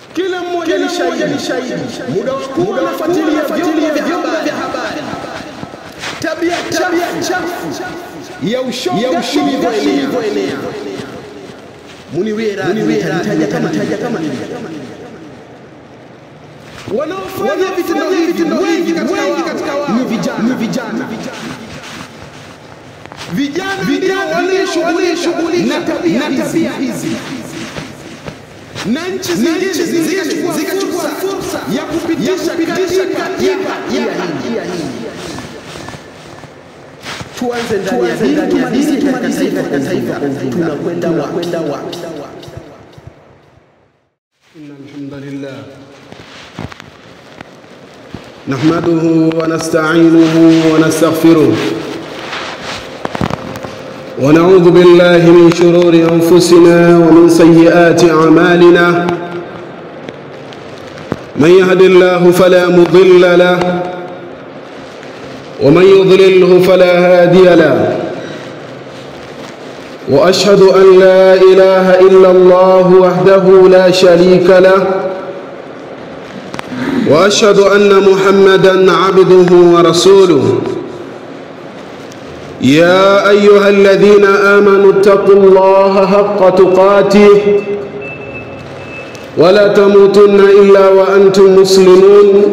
Kila mmoja ni shahidi, muda wa kuwa nafuatilia vyombo vya habari, tabia chafu ya ushoga ilivyoenea. Muniwie radhi, nitajitaja kama nilivyo. Wanaofanya vitendo hivi wengi katika wao ni vijana vijana walioshughulika na tabia hizi na nchi zingine zikachukua fursa ya kupitisha katiba ya hii. Tuanze ndani ya dini, tumalizie katika taifa kwa ujumla. Tunakwenda wapi? إن الحمد لله نحمده ونستعينه ونستغفره ونعوذ بالله من شرور أنفسنا ومن سيئات أعمالنا من يهد الله فلا مضل له ومن يضلله فلا هادي له واشهد ان لا اله الا الله وحده لا شريك له واشهد ان محمدا عبده ورسوله يا ايها الذين امنوا اتقوا الله حق تقاته ولا تموتن الا وانتم مسلمون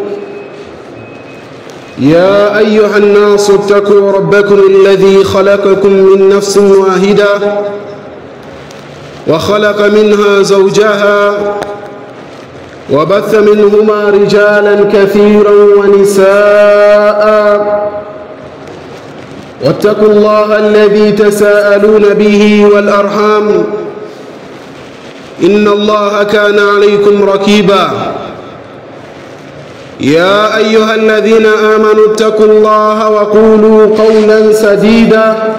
يا ايها الناس اتقوا ربكم الذي خلقكم من نفس واحده وخلق منها زوجها وبث منهما رجالا كثيرا ونساء واتقوا الله الذي تساءلون به والارحام ان الله كان عليكم ركيبا يا ايها الذين امنوا اتقوا الله وقولوا قولا سديدا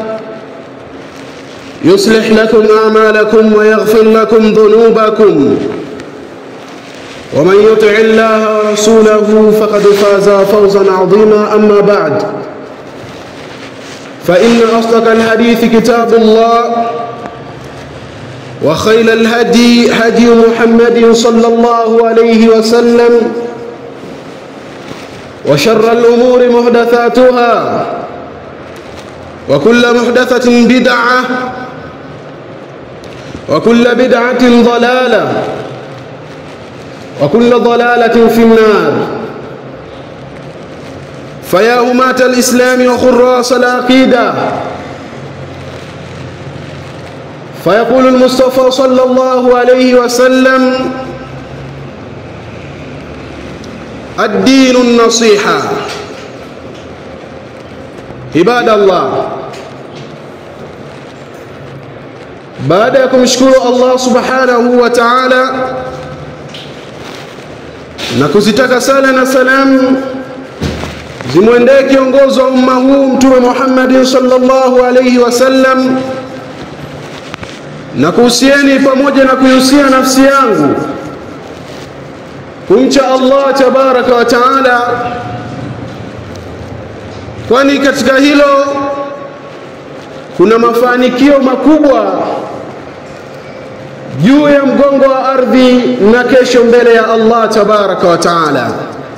يصلح لكم اعمالكم ويغفر لكم ذنوبكم ومن يطع الله ورسوله فقد فاز فوزا عظيما اما بعد فان اصدق الحديث كتاب الله وخير الهدي هدي محمد صلى الله عليه وسلم وشر الأمور محدثاتها وكل محدثة بدعة وكل بدعة ضلالة وكل ضلالة في النار فيا هماة الإسلام وخراس العقيدة فيقول المصطفى صلى الله عليه وسلم الدين النصيحة عباد الله baada ya kumshukuru Allah subhanahu wa ta'ala na kuzitaka sala na salamu zimwendee kiongozi wa umma huu Mtume Muhammad sallallahu alayhi wasallam, na kuhusieni pamoja na kuihusia nafsi yangu kumcha Allah tabaraka wa taala, kwani katika hilo kuna mafanikio makubwa juu ya mgongo wa ardhi na kesho mbele ya Allah tabaraka wa taala.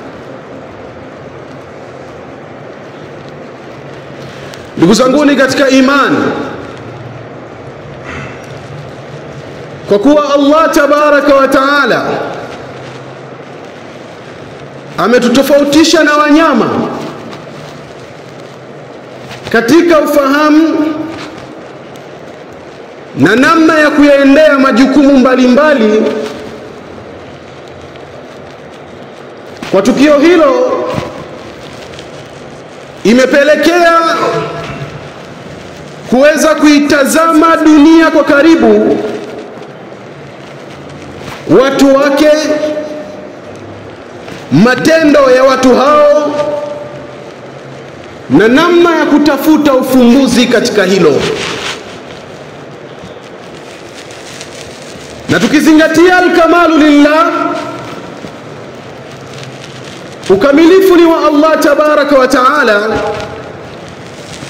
Ndugu zanguni katika imani, kwa kuwa Allah tabaraka wa taala ametutofautisha na wanyama katika ufahamu na namna ya kuyaendea majukumu mbalimbali mbali. Kwa tukio hilo imepelekea kuweza kuitazama dunia kwa karibu, watu wake, matendo ya watu hao na namna ya kutafuta ufumbuzi katika hilo. na tukizingatia alkamalu lillah, ukamilifu ni wa Allah tabaraka wa taala,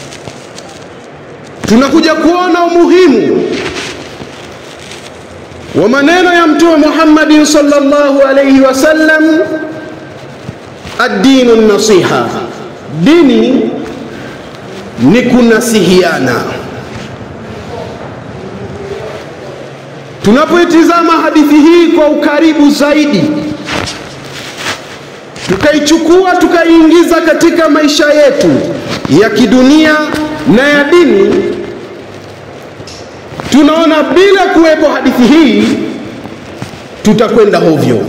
tunakuja kuona umuhimu wa maneno ya Mtume Muhammadin sallallahu alayhi wasallam, ad-dinu nasiha, dini ni kunasihiana. Tunapoitizama hadithi hii kwa ukaribu zaidi, tukaichukua tukaiingiza katika maisha yetu ya kidunia na ya dini, tunaona bila kuwepo hadithi hii tutakwenda hovyo.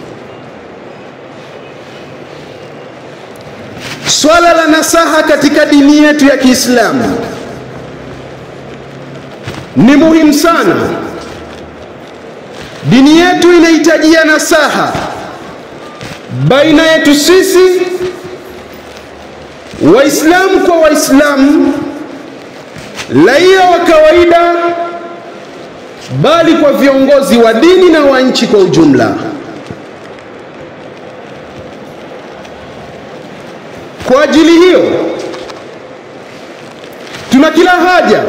Swala la nasaha katika dini yetu ya Kiislamu ni muhimu sana. Dini yetu inahitajia nasaha baina yetu sisi Waislamu kwa Waislamu, raia wa kawaida, bali kwa viongozi wa dini na wa nchi kwa ujumla. Kwa ajili hiyo, tuna kila haja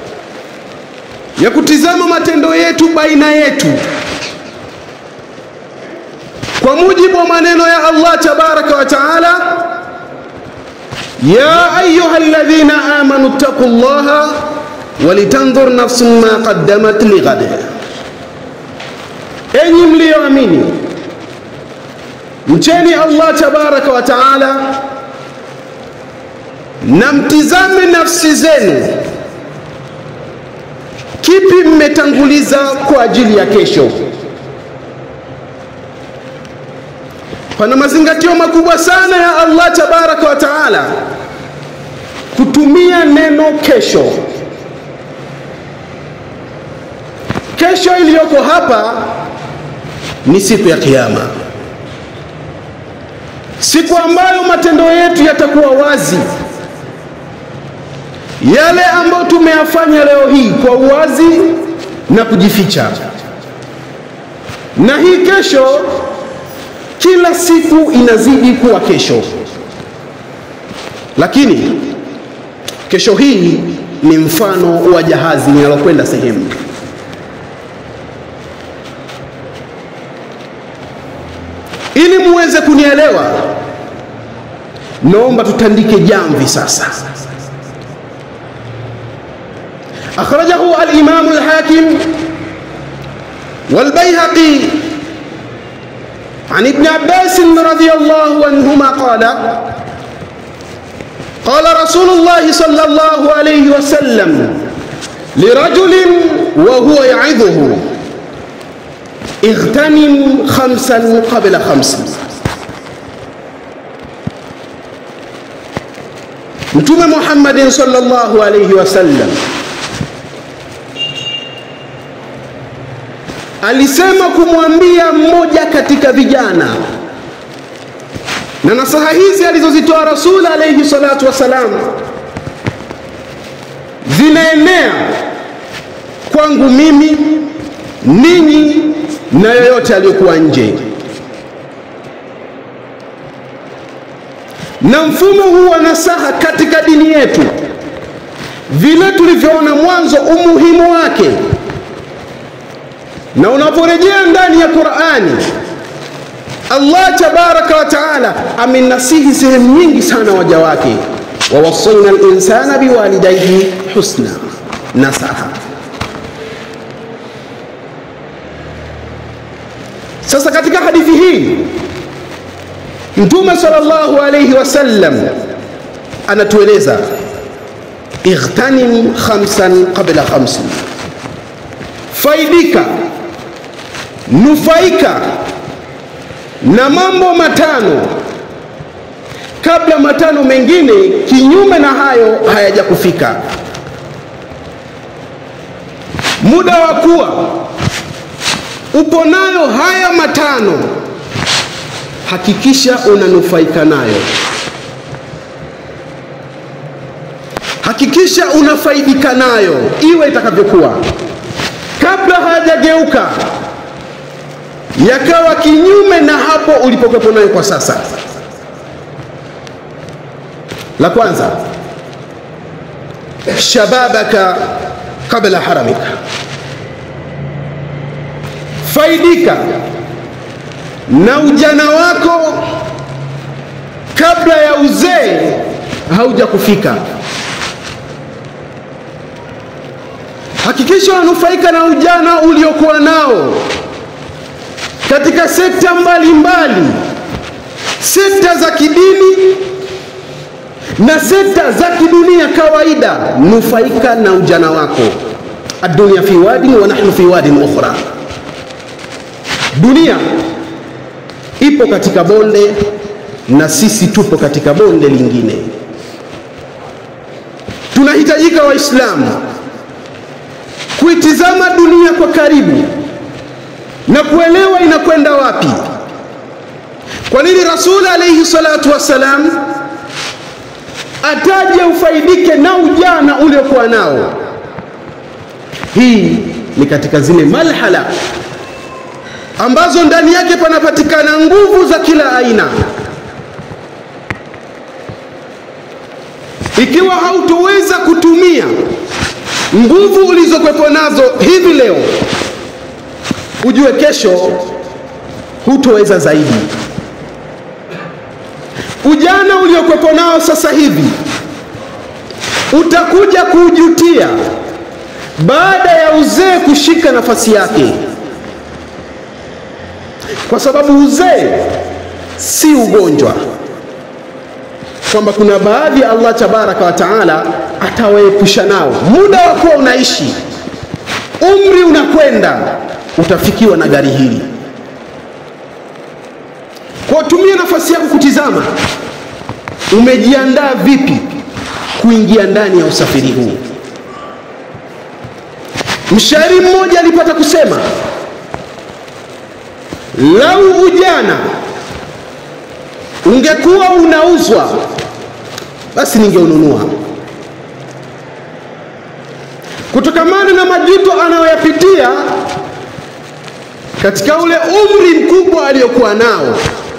ya kutizama matendo yetu baina yetu kwa mujibu wa maneno ya Allah tabaraka wa taala, ya ayuha alladhina amanu ttaqu llaha walitandhur nafsun ma qaddamat lighad, enyi mliyoamini mcheni Allah tabaraka wa taala na mtizame nafsi zenu, kipi mmetanguliza kwa ajili ya kesho. Pana mazingatio makubwa sana ya Allah tabaraka wa taala kutumia neno kesho. Kesho iliyoko hapa ni siku ya Kiyama, siku ambayo matendo yetu yatakuwa wazi, yale ambayo tumeyafanya leo hii kwa uwazi na kujificha, na hii kesho kila siku inazidi kuwa kesho, lakini kesho hii ni mfano wa jahazi linalokwenda sehemu. Ili muweze kunielewa, naomba tutandike jamvi sasa. Akhrajahu al-Imam al-Hakim wal-Baihaqi عن ابن عباس رضي الله عنهما قال قال رسول الله صلى الله عليه وسلم لرجل وهو يعظه اغتنم خمسا قبل خمس متوم محمد صلى الله عليه وسلم alisema kumwambia mmoja katika vijana, na nasaha hizi alizozitoa Rasul alayhi salatu wassalam zinaenea kwangu mimi, ninyi na yoyote aliyokuwa nje. Na mfumo huu wa nasaha katika dini yetu, vile tulivyoona mwanzo umuhimu wake na unaporejea ndani ya Qur'ani, Allah tabaraka wa taala amenasihi sehemu nyingi sana waja wake, wawasaina al-insana biwalidayhi husna, nasaha. Sasa katika hadithi hii Mtume sallallahu alayhi wasallam anatueleza ightanim khamsan qabla khamsin, faidika nufaika na mambo matano kabla matano mengine kinyume na hayo hayajakufika. Muda wa kuwa upo nayo haya matano, hakikisha unanufaika nayo, hakikisha unafaidika nayo, iwe itakavyokuwa, kabla hayajageuka yakawa kinyume na hapo ulipokuwepo nayo kwa sasa. La kwanza, shababaka kabla haramika, faidika na ujana wako kabla ya uzee hauja kufika. Hakikisha unanufaika na ujana uliokuwa nao katika sekta mbalimbali mbali, sekta za kidini na sekta za kidunia kawaida. Nufaika na ujana wako. Adunia fi wadin wa nahnu fi wadin ukhra, dunia ipo katika bonde na sisi tupo katika bonde lingine. Tunahitajika Waislamu kuitizama dunia kwa karibu na kuelewa inakwenda wapi. Kwa nini Rasul alayhi salatu wassalam ataje ufaidike na ujana uliokuwa nao? Hii ni katika zile malhala ambazo ndani yake panapatikana nguvu za kila aina. Ikiwa hautoweza kutumia nguvu ulizokwepo nazo hivi leo, ujue kesho hutoweza zaidi. Ujana uliokwepo nao sasa hivi utakuja kuujutia baada ya uzee kushika nafasi yake, kwa sababu uzee si ugonjwa, kwamba kuna baadhi ya Allah tabaraka wa taala atawaepusha nao. Muda wa kuwa unaishi, umri unakwenda, utafikiwa na gari hili. Kwa tumia nafasi yako kutizama umejiandaa vipi kuingia ndani ya usafiri huu. Mshairi mmoja alipata kusema, lau ujana ungekuwa unauzwa, basi ningeununua. Kutokamana na majuto anayoyapitia katika ule umri mkubwa aliyokuwa nao.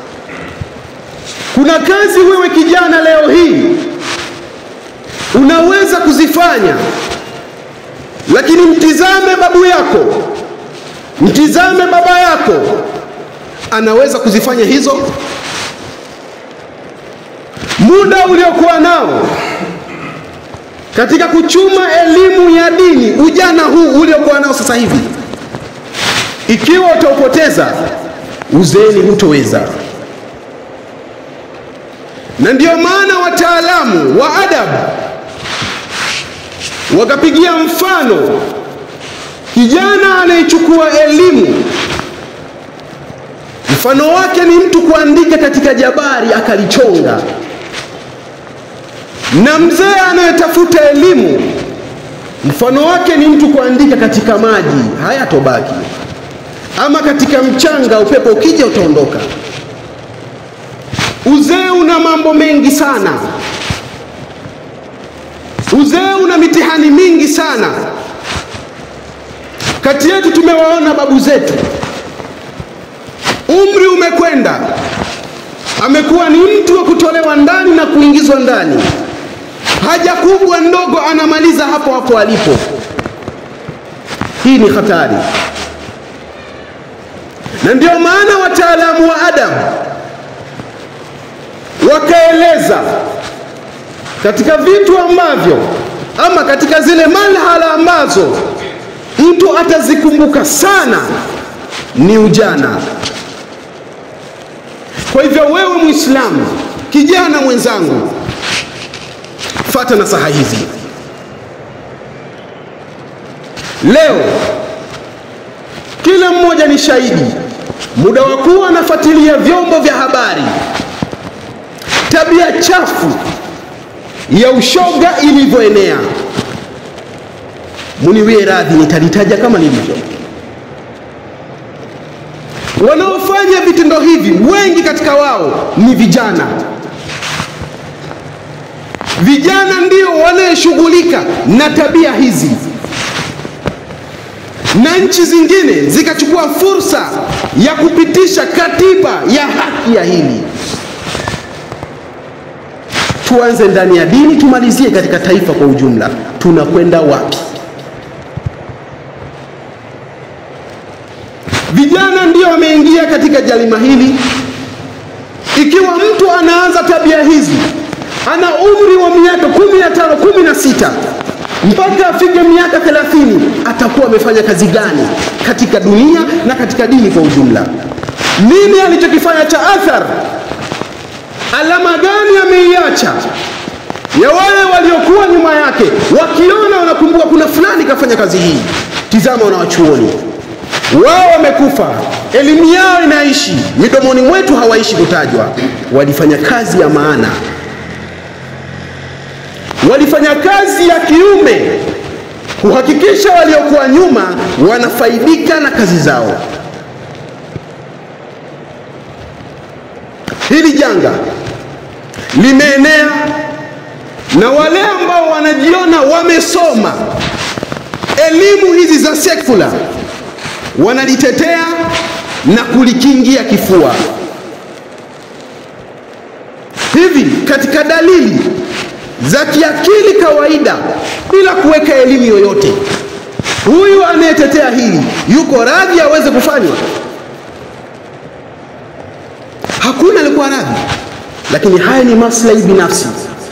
Kuna kazi wewe kijana leo hii unaweza kuzifanya, lakini mtizame babu yako, mtizame baba yako, anaweza kuzifanya hizo. Muda uliokuwa nao katika kuchuma elimu ya dini, ujana huu uliokuwa nao sasa hivi, ikiwa utaupoteza uzeeni, hutoweza. Na ndiyo maana wataalamu wa adabu wakapigia mfano kijana anayechukua elimu, mfano wake ni mtu kuandika katika jabari akalichonga, na mzee anayetafuta elimu, mfano wake ni mtu kuandika katika maji, hayatobaki, ama katika mchanga, upepo ukija utaondoka. Uzee una mambo mengi sana. Uzee una mitihani mingi sana. Kati yetu tumewaona babu zetu, umri umekwenda, amekuwa ni mtu wa kutolewa ndani na kuingizwa ndani, haja kubwa ndogo anamaliza hapo hapo alipo. Hii ni hatari, na ndio maana wataalamu wa adabu wakaeleza katika vitu ambavyo ama katika zile malhala ambazo mtu atazikumbuka sana ni ujana. Kwa hivyo wewe Muislamu, kijana mwenzangu, fata nasaha hizi leo. Kila mmoja ni shahidi, muda wa kuwa anafuatilia vyombo vya habari, tabia chafu ya ushoga ilivyoenea. Muniwie radhi, nitalitaja kama lilivyo. Wanaofanya vitendo hivi wengi katika wao ni vijana. Vijana ndio wanayeshughulika na tabia hizi, na nchi zingine zikachukua fursa ya kupitisha katiba ya haki ya hili. Tuanze ndani ya dini, tumalizie katika taifa kwa ujumla. Tunakwenda wapi? Vijana katika jalima hili ikiwa mtu anaanza tabia hizi ana umri wa miaka kumi na tano kumi na sita mpaka afike miaka thelathini atakuwa amefanya kazi gani katika dunia na katika dini kwa ujumla nini alichokifanya cha athar alama gani ameiacha ya wale waliokuwa nyuma yake wakiona wanakumbuka kuna fulani kafanya kazi hii tizama wanawachuoni wao wamekufa elimu yao inaishi midomoni mwetu hawaishi kutajwa walifanya kazi ya maana walifanya kazi ya kiume kuhakikisha waliokuwa nyuma wanafaidika na kazi zao hili janga limeenea na wale ambao wanajiona wamesoma elimu hizi za sekula wanalitetea na kulikingia kifua hivi katika dalili za kiakili kawaida bila kuweka elimu yoyote huyu anayetetea hili yuko radhi aweze kufanywa hakuna alikuwa radhi lakini haya ni maslahi binafsi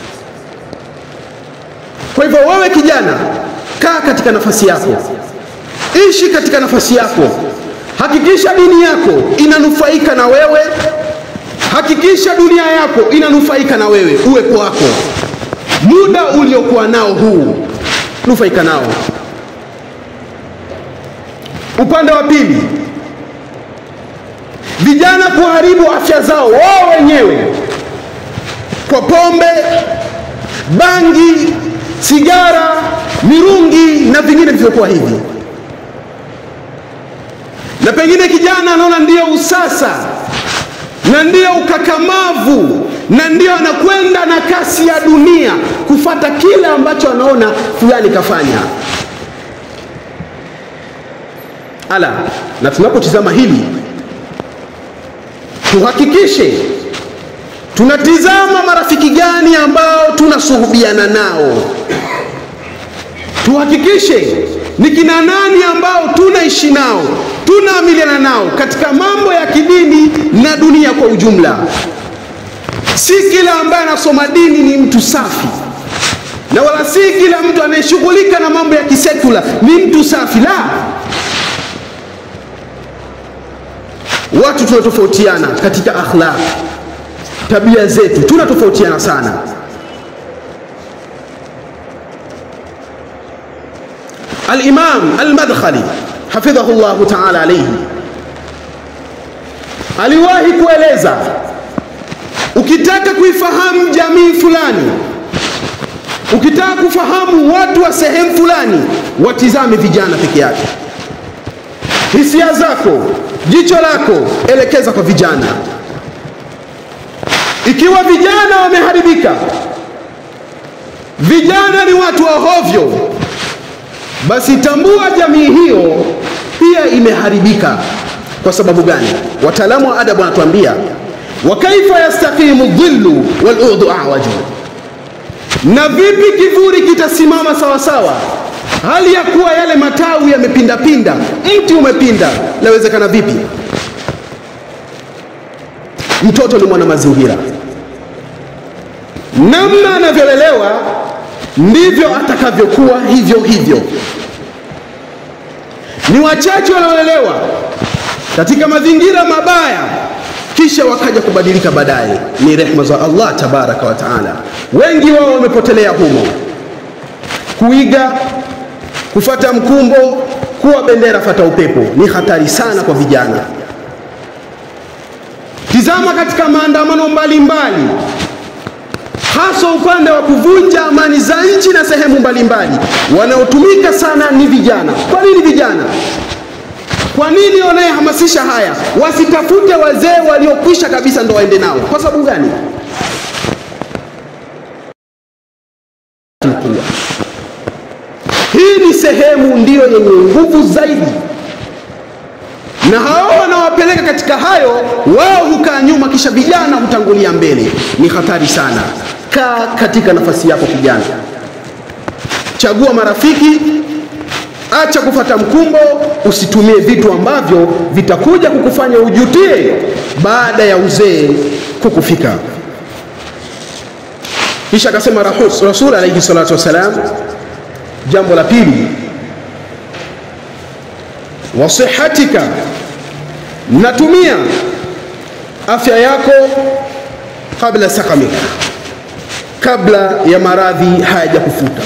kwa hivyo wewe kijana kaa katika nafasi yako ishi katika nafasi yako hakikisha dini yako inanufaika na wewe hakikisha dunia yako inanufaika na wewe uwepo wako muda uliokuwa nao huu nufaika nao upande wa pili vijana kuharibu afya zao wao wenyewe kwa pombe bangi sigara mirungi na vingine vilivyokuwa hivi na pengine kijana anaona ndiyo usasa na ndiyo ukakamavu na ndiyo anakwenda na kasi ya dunia kufata kile ambacho anaona fulani kafanya ala na tunapotizama hili tuhakikishe tunatizama marafiki gani ambao tunasuhubiana nao tuhakikishe ni kina nani ambao tunaishi nao tunaamiliana nao katika mambo ya kidini na dunia kwa ujumla si kila ambaye anasoma dini ni mtu safi na wala si kila mtu anayeshughulika na mambo ya kisekula ni mtu safi la watu tunatofautiana katika akhlaq tabia zetu tunatofautiana sana alimam almadkhali hafidhahu llahu taala alaihi aliwahi kueleza ukitaka kuifahamu jamii fulani ukitaka kufahamu watu wa sehemu fulani watizame vijana peke yake hisia zako jicho lako elekeza kwa vijana ikiwa vijana wameharibika vijana ni watu wa hovyo basi tambua jamii hiyo pia imeharibika kwa sababu gani wataalamu wa adabu wanatuambia wa kaifa yastaqimu dhillu waludhu awaju na vipi kivuli kitasimama sawasawa hali ya kuwa yale matawi yamepindapinda mti umepinda lawezekana vipi mtoto ni mwana mazingira namna anavyolelewa ndivyo atakavyokuwa hivyo hivyo ni wachache wanaolelewa katika mazingira mabaya kisha wakaja kubadilika baadaye ni rehma za allah tabaraka wa taala wengi wao wamepotelea humo kuiga kufata mkumbo kuwa bendera fata upepo ni hatari sana kwa vijana tizama katika maandamano mbalimbali hasa upande wa kuvunja amani za nchi na sehemu mbalimbali wanaotumika sana ni vijana kwa nini vijana kwa nini wanayehamasisha haya wasitafute wazee waliokwisha kabisa ndo waende nao kwa sababu gani hii ni sehemu ndiyo yenye nguvu zaidi na hao wanawapeleka katika hayo wao hukaa nyuma kisha vijana hutangulia mbele ni hatari sana kaa katika nafasi yako kijana chagua marafiki acha kufata mkumbo usitumie vitu ambavyo vitakuja kukufanya ujutie baada ya uzee kukufika kisha akasema rasul alaihi salatu wassalam jambo la pili wasihatika natumia afya yako kabla sakamika kabla ya maradhi hayajakufuta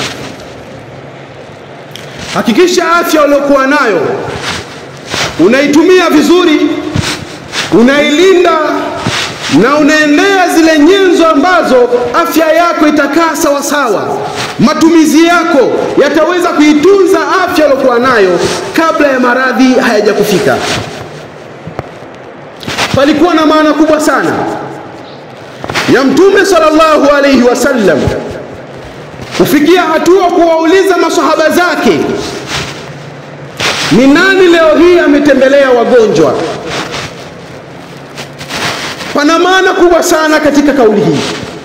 hakikisha afya uliokuwa nayo unaitumia vizuri unailinda na unaendea zile nyenzo ambazo afya yako itakaa sawasawa matumizi yako yataweza kuitunza afya uliokuwa nayo kabla ya maradhi hayajakufika palikuwa na maana kubwa sana ya mtume sallallahu alaihi wasallam kufikia hatua kuwauliza masahaba zake ni nani leo hii ametembelea wagonjwa pana maana kubwa sana katika kauli hii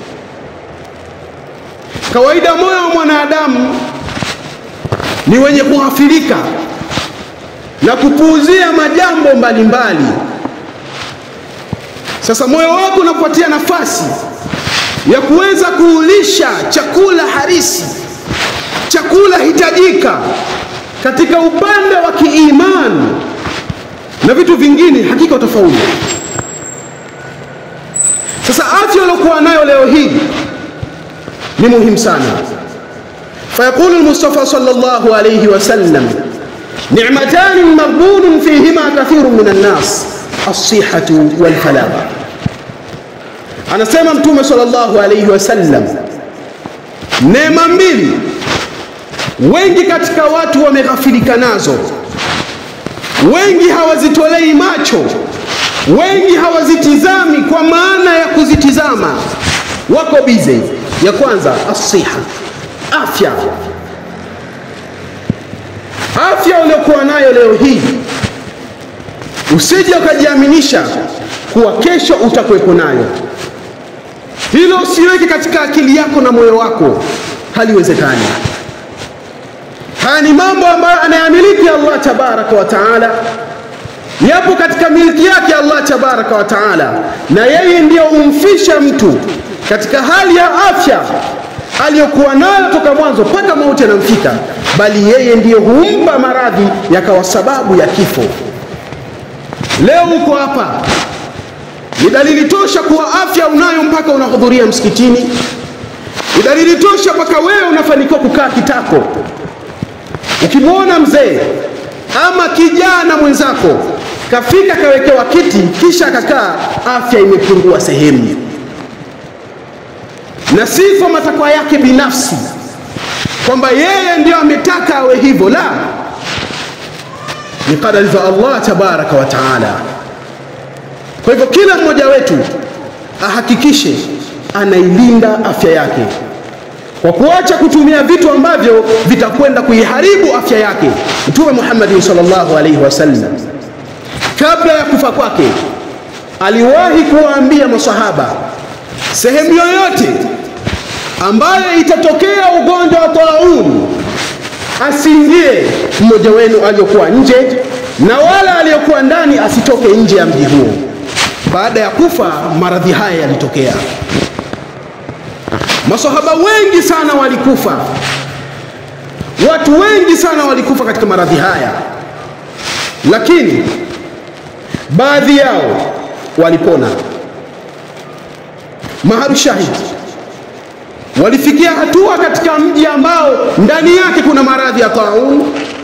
kawaida moyo wa mwanadamu ni wenye kughafilika na kupuuzia majambo mbalimbali mbali. Sasa moyo wako unakupatia nafasi ya kuweza kuulisha chakula harisi, chakula hitajika katika upande wa kiimani na vitu vingine, hakika utafaulu. Sasa afya uliokuwa nayo leo hii ni muhimu sana. فيقول المصطفى صلى الله عليه وسلم نعمتان مغبون فيهما كثير من الناس الصحة والفلاغة anasema mtume sallallahu alaihi wasallam neema mbili wengi katika watu wameghafilika nazo wengi hawazitolei macho wengi hawazitizami kwa maana ya kuzitizama wako bize ya kwanza asiha afya afya uliokuwa nayo leo hii usije ukajiaminisha kuwa kesho utakuwepo nayo hilo usiweke katika akili yako na moyo wako haliwezekani haya ni mambo ambayo anayamiliki allah tabaraka wa taala yapo katika miliki yake allah tabaraka wa taala na yeye ndiyo humfisha mtu katika hali ya afya aliyokuwa nayo toka mwanzo mpaka mauti anamfika bali yeye ndiyo humpa maradhi yakawa sababu ya kifo leo uko hapa ni dalili tosha kuwa afya unayo mpaka unahudhuria msikitini ni dalili tosha mpaka wewe unafanikiwa kukaa kitako ukimwona mzee ama kijana mwenzako kafika kawekewa kiti kisha akakaa afya imepungua sehemu na si kwa matakwa yake binafsi kwamba yeye ndio ametaka awe hivyo la ni kadari za allah tabaraka wa taala kwa hivyo kila mmoja wetu ahakikishe anailinda afya yake kwa kuacha kutumia vitu ambavyo vitakwenda kuiharibu afya yake mtume muhammadin salllahu alaihi wasallam kabla ya kufa kwake aliwahi kuwaambia masahaba sehemu yoyote ambayo itatokea ugonjwa wa taun asiingie mmoja wenu aliyokuwa nje na wala aliyokuwa ndani asitoke nje ya mji huo baada ya kufa maradhi haya yalitokea masahaba wengi sana walikufa watu wengi sana walikufa katika maradhi haya lakini baadhi yao walipona maharu shahidi walifikia hatua katika mji ambao ndani yake kuna maradhi ya taun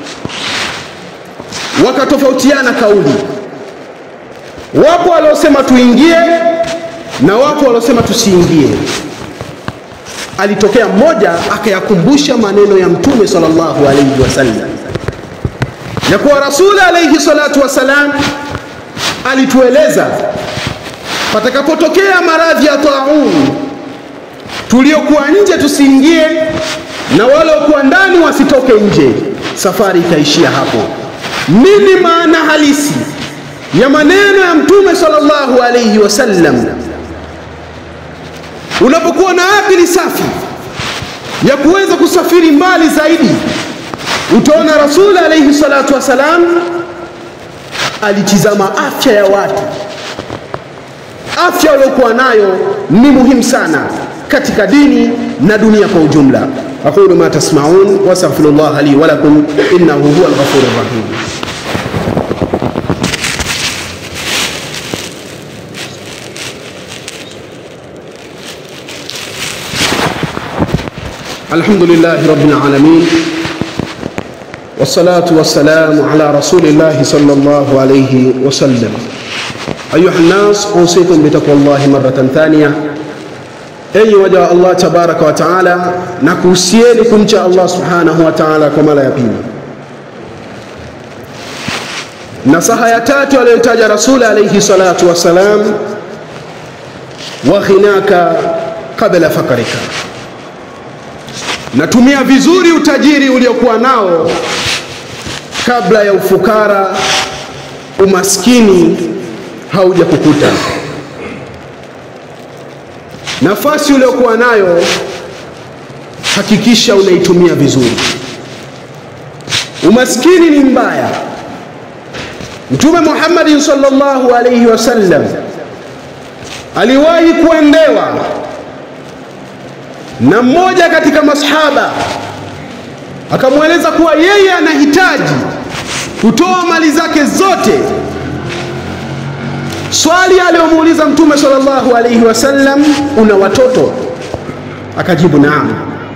wakatofautiana kauli wapo waliosema tuingie na wapo waliosema tusiingie alitokea mmoja akayakumbusha maneno ya mtume sallallahu alaihi wasallam ya kuwa rasuli alaihi salatu wassalam alitueleza patakapotokea maradhi ya taun tuliokuwa nje tusiingie na waliokuwa ndani wasitoke nje safari ikaishia hapo nini maana halisi ya maneno ya mtume sallallahu alaihi wasallam unapokuwa na akili safi ya kuweza kusafiri mbali zaidi utaona Rasul alayhi salatu wassalam alitizama afya ya watu. Afya waliokuwa nayo ni muhimu sana katika dini na dunia kwa ujumla. aqulu ma tasmaun wastaghfirullah li wa lakum innahu huwal ghafurur rahim. الحمد لله رب العالمين والصلاة والسلام على رسول الله صلى الله عليه وسلم أيها الناس أوصيكم بتقوى الله مرة ثانية أي وجه الله تبارك وتعالى نكوسينكم شاء الله سبحانه وتعالى كما لا يبين nasaha ya tatu aliyotaja rasuli alaihi salatu wassalam wa ghinaka qabla fakarika natumia vizuri utajiri uliokuwa nao kabla ya ufukara umaskini hauja kukuta nafasi uliokuwa nayo hakikisha unaitumia vizuri umaskini ni mbaya mtume muhammadin sallallahu alaihi wasallam aliwahi kuendewa na mmoja katika masahaba akamweleza kuwa yeye anahitaji kutoa mali zake zote. Swali aliyomuuliza Mtume sallallahu alaihi wasallam, una watoto? Akajibu naam.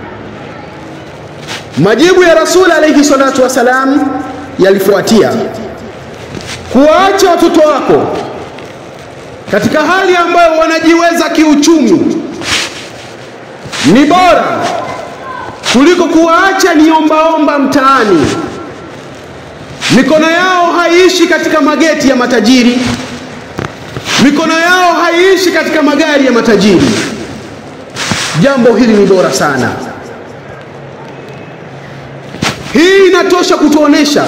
Majibu ya Rasul alaihi salatu wassalam yalifuatia, kuwaacha watoto wako katika hali ambayo wanajiweza kiuchumi ni bora kuliko kuwaacha ni ombaomba mtaani. Mikono yao haiishi katika mageti ya matajiri, mikono yao haiishi katika magari ya matajiri. Jambo hili ni bora sana. Hii inatosha kutuonesha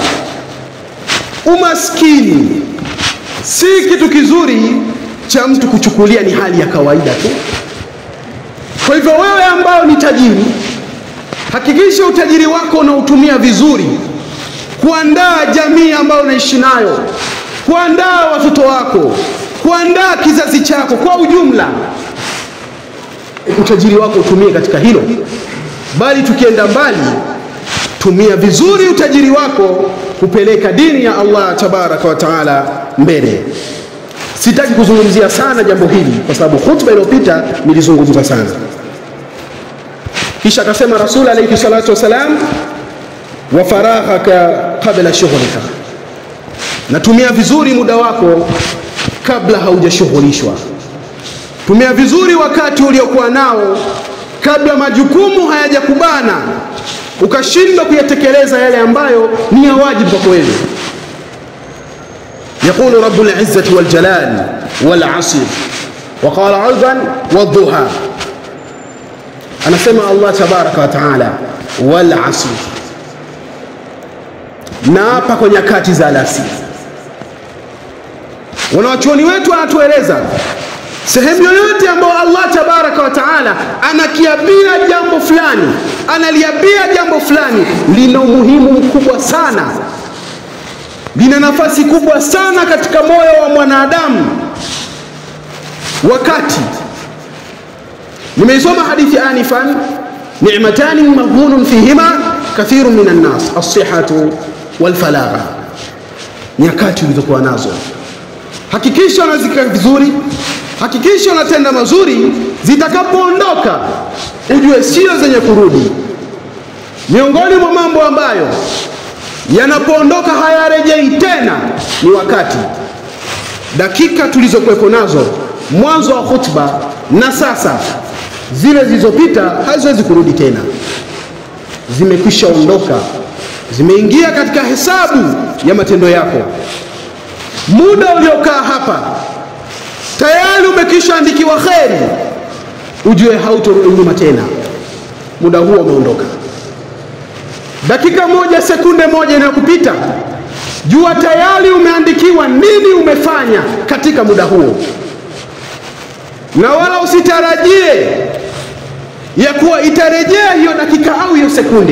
umaskini si kitu kizuri cha mtu kuchukulia ni hali ya kawaida tu. Kwa hivyo wewe ambao ni tajiri, hakikisha utajiri wako unautumia vizuri kuandaa jamii ambayo unaishi nayo, kuandaa watoto wako, kuandaa kizazi chako kwa ujumla. Utajiri wako utumie katika hilo, bali tukienda mbali, tumia vizuri utajiri wako kupeleka dini ya Allah tabaraka wa taala mbele. Sitaki kuzungumzia sana jambo hili kwa sababu khutba iliyopita nilizungumza sana. Kisha akasema Rasul alayhi salatu wasalam, wa faraghaka qabla shughlika, natumia vizuri muda wako kabla haujashughulishwa. Tumia vizuri wakati uliokuwa nao kabla majukumu hayajakubana ukashindwa kuyatekeleza yale ambayo ni ya wajibu kwako wewe. يقول رب العزة والجلال والعصر وقال أيضا والضحى أنا سمع الله تبارك وتعالى والعصر naapa kwa nyakati za alasiri. Wanawachuoni wetu wanatueleza sehemu yoyote ambayo Allah tabaraka wa taala anakiabia jambo fulani, analiabia jambo fulani, lina umuhimu mkubwa sana lina nafasi kubwa sana katika moyo wa mwanadamu. Wakati nimeisoma hadithi anifan, ni'matani maghbunun fihima kathiru minan nas as-sihhatu wal falagha, nyakati ulizokuwa nazo hakikisha unazika vizuri, hakikisha unatenda mazuri. Zitakapoondoka ujue sio zenye kurudi. Miongoni mwa mambo ambayo yanapoondoka hayarejei tena ni wakati. Dakika tulizokuwepo nazo mwanzo wa khutba na sasa, zile zilizopita haziwezi kurudi tena, zimekwisha ondoka, zimeingia katika hesabu ya matendo yako. Muda uliokaa hapa tayari umekwisha andikiwa kheri, ujue hautorudi nyuma tena, muda huo umeondoka dakika moja sekunde moja inayokupita jua tayari umeandikiwa nini umefanya katika muda huo na wala usitarajie ya kuwa itarejea hiyo dakika au hiyo sekunde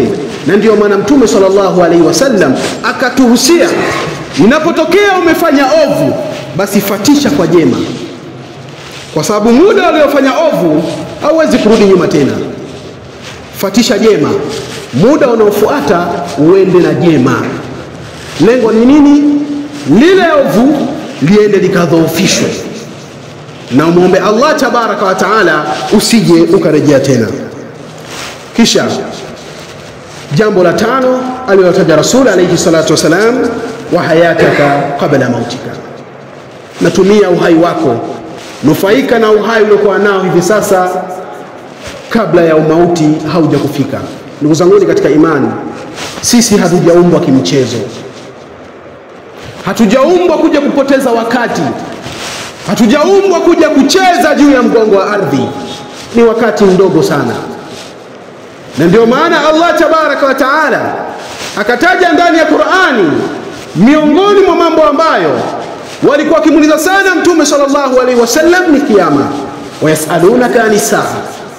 na ndiyo maana Mtume sallallahu alaihi wasallam akatuhusia, inapotokea umefanya ovu, basi fatisha kwa jema, kwa sababu muda uliofanya ovu hauwezi kurudi nyuma tena. Fatisha jema, muda unaofuata uende na jema. Lengo ni nini? Lile ovu liende likadhoofishwe, na umwombe Allah tabaraka wa taala usije ukarejea tena. Kisha jambo la tano alilotaja Rasul alayhi salatu wasalam, wa hayataka qabla mautika, natumia uhai wako, nufaika na uhai uliokuwa nao hivi sasa kabla ya umauti hauja kufika. Ndugu zanguni katika imani, sisi hatujaumbwa kimchezo, hatujaumbwa kuja kupoteza wakati, hatujaumbwa kuja kucheza juu ya mgongo wa ardhi. Ni wakati mdogo sana, na ndio maana Allah tabaraka wa taala akataja ndani ya Qur'ani miongoni mwa mambo ambayo walikuwa wakimuuliza sana Mtume sallallahu alaihi wasallam ni kiyama, wayasalunaka ani saa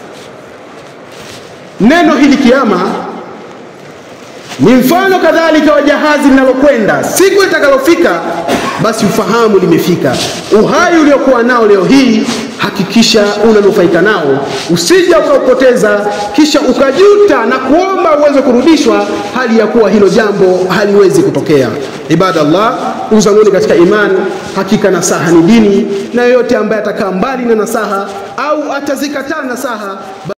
Neno hili kiama ni mfano kadhalika wa jahazi linalokwenda. Siku itakalofika basi ufahamu limefika. Uhai uliokuwa nao leo hii, hakikisha unanufaika nao, usija ukaupoteza kisha ukajuta na kuomba uweze kurudishwa, hali ya kuwa hilo jambo haliwezi kutokea. Ibadallah, ndugu zanguni katika imani, hakika nasaha ni dini, na yoyote ambaye atakaa mbali na nasaha au atazikataa nasaha